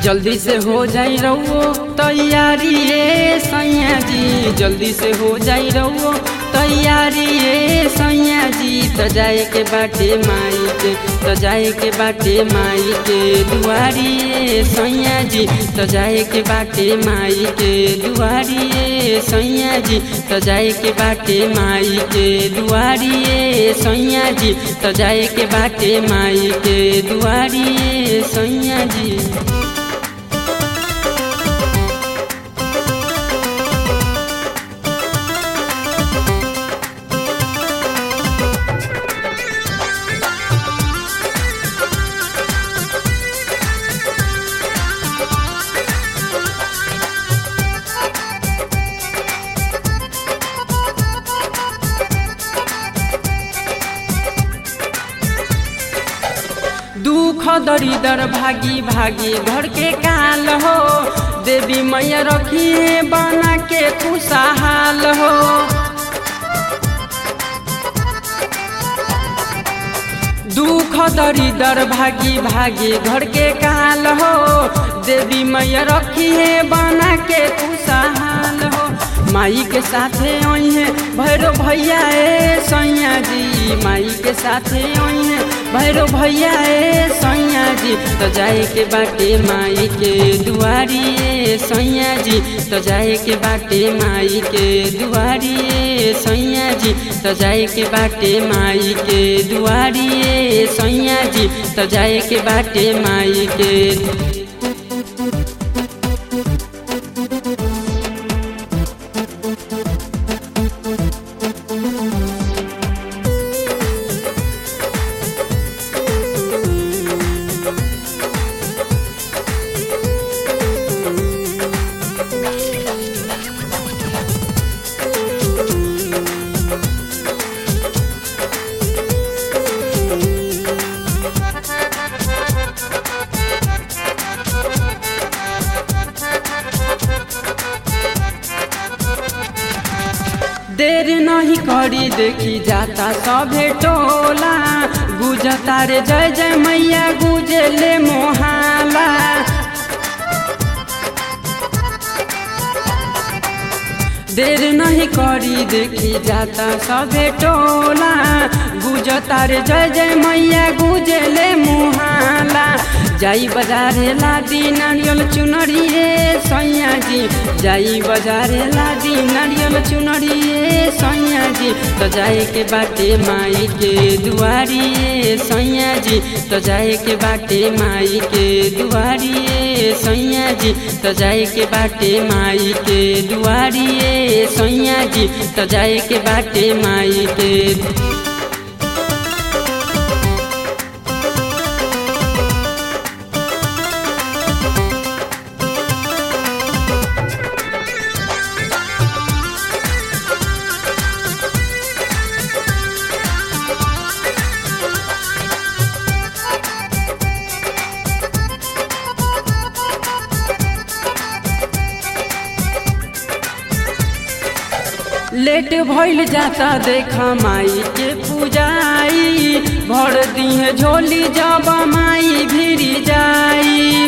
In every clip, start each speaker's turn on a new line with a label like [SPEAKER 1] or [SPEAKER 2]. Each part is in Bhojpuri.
[SPEAKER 1] जल्दी से हो जाई रहो तैयारी ये सैया जी जल्दी से हो जाई रहो तैयारी ये सैया जी त जाए के बाटे माई के त जाए के बाटे माई के दुआरी ये सैया जी त जाए के बाटे माई के दुआरी ये सैया जी त जाए के बाटे माई के दुआरी ये सैया जी त जाए के बाटे माई के दुआरी ये सैया जी दुख दरिदर भागी भागी घर के काल हो देवी मैया रखिए बना के खुशहाल हो दुख दरिदर भागी भागी घर के काल हो देवी मैया रखिए बना के खुशहाल हो माई के साथे है भैरो भैया ए सैया जी माई के साथे है भैरो भैया ए सैया जी तो जाए के बाटे माई के दुआरी ए सैया जी तो जाए के बाटे माई के दुआरी ए सैया जी तो जाए के बाटे माई के दुआरी ए सैया जी तो जाए के बाटे माई के देर नहीं करी देखी जाता सभे टोला गुजता रे जय जय मैया गुजले मोहाला देर नहीं करी देखी जाता सभे टोला गुजता रे जय जय मैया गुजले मुहाला जाई बजारे लादी नारियल चुनरी रे सैया जी जाई बजारे लादी नारियल चुनरी रे सैया जी तो जाए के बाटे माई के दुआरी रे सैया जी तो जाए के बाटे माई के दुआरी रे सैया जी तो जाए के बाटे माई के दुआरी रे सैया जी तो जाए के बाटे माई के लेट भइल जाता देखा माई के पूजाई भर दिहे झोली जब माई भिरी जाई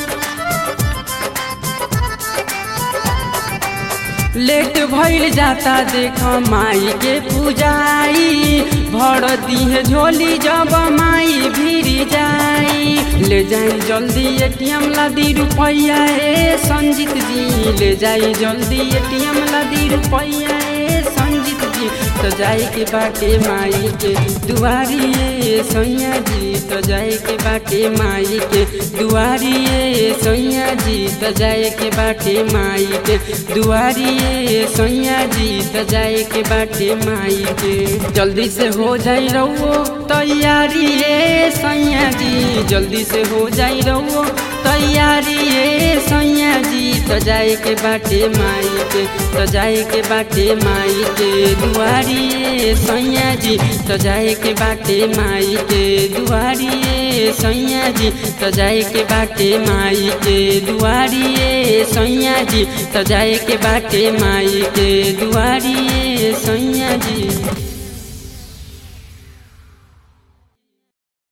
[SPEAKER 1] लेट भइल जाता देख माई के पूजाई भर दिहे झोली जब माई भिरी जाई ले जाई जल्दी एटीएम ला दी रुपैया ए संजीत जी ले जाई जल्दी एटीएम ला दी रुपैया ए संजीत जी तो जाए के बाटे माई के दुआरी ए सैया जी तो जाए के बाटे माई के दुआरी ए सैया जी तो जाए के बाटे माई के दुआरी ए सैया जी तो जाए के बाटे माई के जल्दी से हो जाई रहो तैयारी ए सैया जी जल्दी से हो जाई रहो तैयारी ए सैया जी तो जाए के बाटे माई के तो जाए के बाटे माई के दुआरी ए सैया जी तो जाए के बाटे माई के दुआरी ए सैया जी तो जाए के बाटे माई के दुआरी ए सैया जी तो जाए के बाटे माई के दुआरी ए सैया जी